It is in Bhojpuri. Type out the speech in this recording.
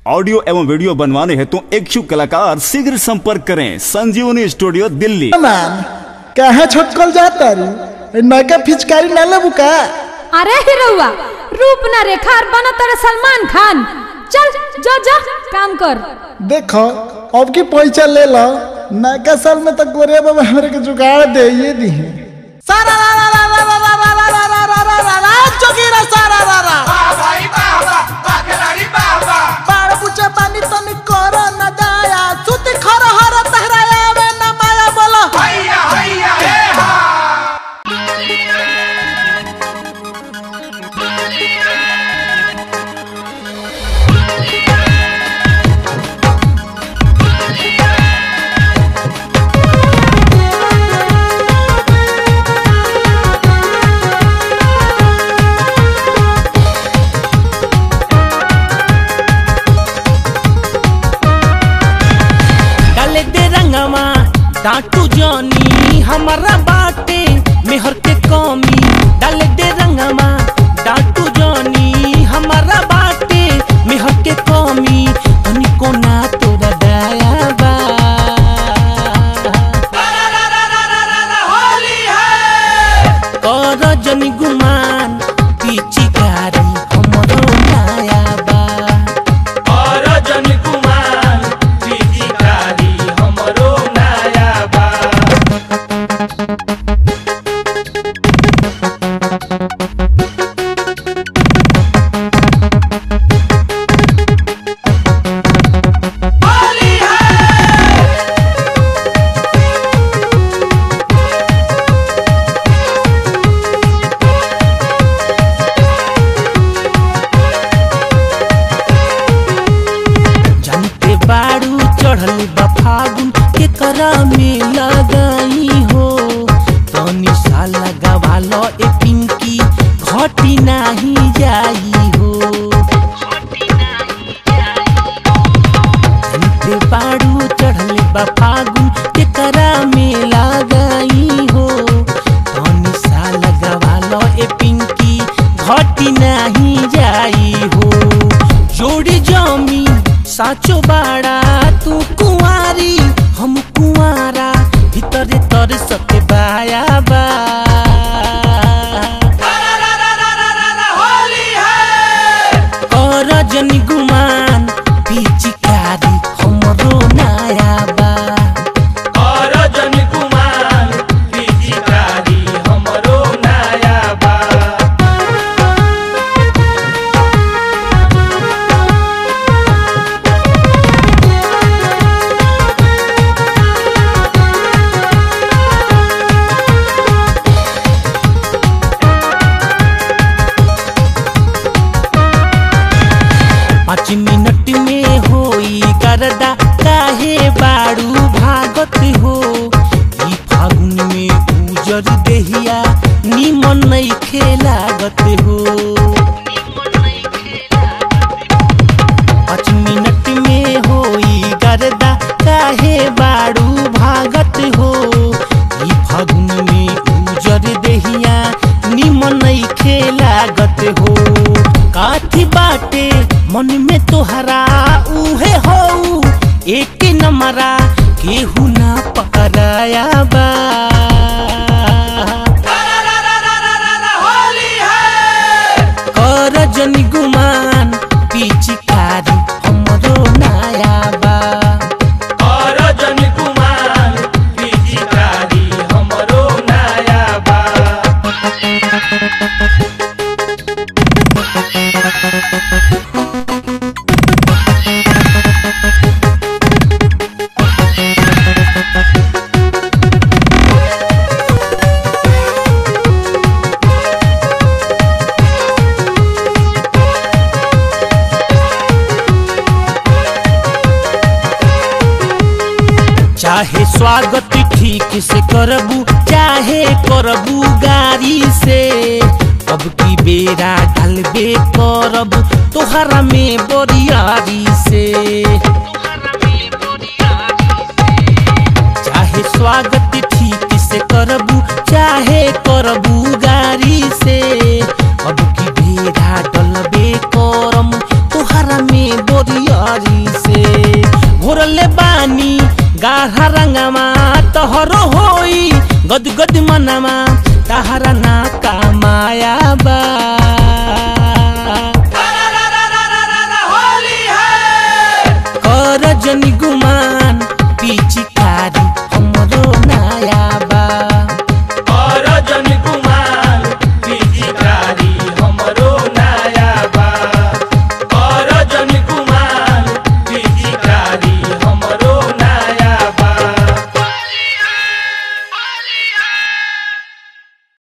ऑडियो एवं वीडियो बनवाने हेतु इच्छुक कलाकार शीघ्र संपर्क करें संजीवनी स्टूडियो दिल्ली मैम कहाँ छोटकल जाता रू नगा फिचकारी ना लेबू का अरे हिरौआ रूप ना रेखा और बना तेरे सलमान खान चल जा जा काम कर देखो अब की पैसा ले लो नगा साल में तक गोरे बाबा हमरे के जुगाड़ दे ये दी सारा रा रा रा रा रा रा रा रा रा रा रा रा रा जोगीरा सारा रा रा बाड़ पूछे पानी तनी करो न दाया सुती खर हर तहराया में न माया बोलो डाले दे रंगवा डांटू जानी हमारा बाटे मेहर के कमी डाले दे रंगवा डांटू जानी हमारा बाटे मेहर के कमी तनिको ना तोरा दया बा कर जनी गुमान पीची कारी हमरो माया बा और जन कुमार पिचकारी हमरो नया बा जानते बाड़ू चढ़ल बा फागुन के करा में लगाई हो तनी सा लगावा लो ए पिंकी घटी नाही जाई हो जानते बाड़ू चढ़ल बा फागुन के करा में लगाई हो तनी सा लगावा लो ए पिंकी घटी नाही जाई हो जोड़ी जमी साचो बाड़ा तू कुंवारी हम कुंवारा भीतर तर सके बाया बा कर जनी गुमान पिचकारी हमरो नया बा कर जनी गुमान पिचकारी हमरो नया बा पाँच मिनट में होई करदा काहे बाड़ू भागत हो ई फागुन में उजर देहिया निमन नहीं खेलागत हो पाँच मिनट में होई करदा काहे बाड़ू भागत हो ई फागुन में उजर देहिया निमन नहीं खेलागत हो काथी बाटे मन में तोहरा उहे हो एक नमरा केहू ना पकड़ाया बा कर जनी गुमान पिचकारी हमरो नया बा कर जनी गुमान पिचकारी हमरो नया बा चाहे स्वागत ठीक से करबू चाहे करबू गाड़ी से अब की बेरा ढलबे करब तोहरा में बोरियारी से चाहे स्वागत ठीक से करबू चाहे करबू गाड़ी से अब की बेरा डलबे करम तोहरा में बोरियारी रंगमा तोहरो होई गद गद मनमा तहरा ना का माया